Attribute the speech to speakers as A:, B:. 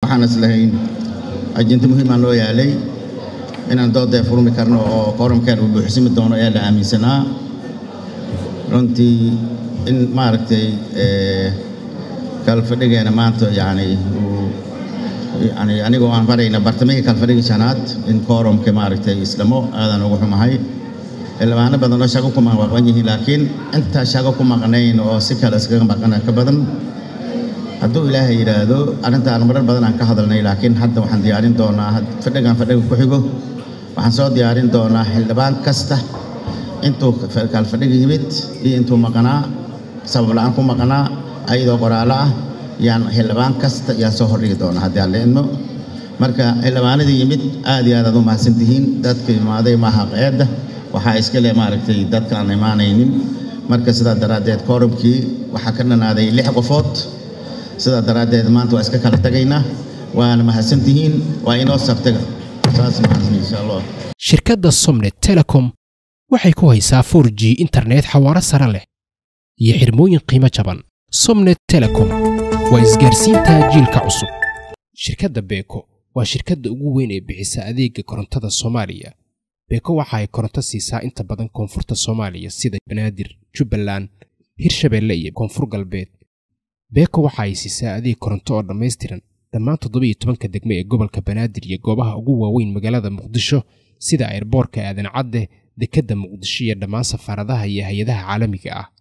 A: waxaan islahayn ajinto muhiimaa loo yaalay inaan doodee furmi karno oo kooramkeen uu buuxsimi doono ayaa la aaminsanaa runtii in maaragtay kalfadhigeena maanta yani uu yani anigoo aan barayna bartamihii kalfadhigii shanaad in kooramka maaragtay islamo aadan ugu xumahay xildhibaano badan oo shago ku maqan yihiin laakiin intaa shago ku maqnayn oo si kale iskaga maqana ka badan hadduu ilaahay yidhaahdo arrintaan marar badan aan ka hadalnay laakiin hadda waxaan diyaarin doonaa fadhigan fadhiga ku xigo waxaan soo diyaarin doonaa xildhibaan kasta intuu kalfadhiga yimid iyo intuu maqnaa sabab la-aan ku maqnaa ayadoo qoraalo ah yaan xildhibaan kasta yaan soo hordhigi doonaa haddii aan la idmo marka xildhibaanadii yimid aad iyo aad aad u mahadsantihiin dadka imaaday maaha qeedda waxaa iska leh maaragtay dadka aan imaanaynin marka sidaa daraaddeed koorumkii waxaa ka dhanaaday lix qofood sidaa daraaddeed maanta waa iska kala tagaynaa waana mahadsantihiin waa inoo sabtaga saas mahadsan insha allah
B: shirkadda somnet telecom waxay ku haysaa 4 g internet xawaaro sare leh iyo xirmooyin qiimo jaban somnet telecom waa isgaarsiinta jiilka cusub shirkadda beeko waa shirkadda ugu weyn ee bixisa adeega korontada soomaaliya beeko waxa ay koronto siisaa inta badan koonfurta soomaaliya sida banaadir jubbaland hirshabeelle iyo koonfur galbeed beeko waxa ay siisaa adeeg koronto oo dhammaystiran dhammaan toddobiyo tobanka degme ee gobolka banaadir iyo goobaha ugu waaweyn magaalada muqdisho sida airboorka aadan cadde dekedda muqdisho iyo dhammaan safaaradaha iyo hay-adaha caalamiga ah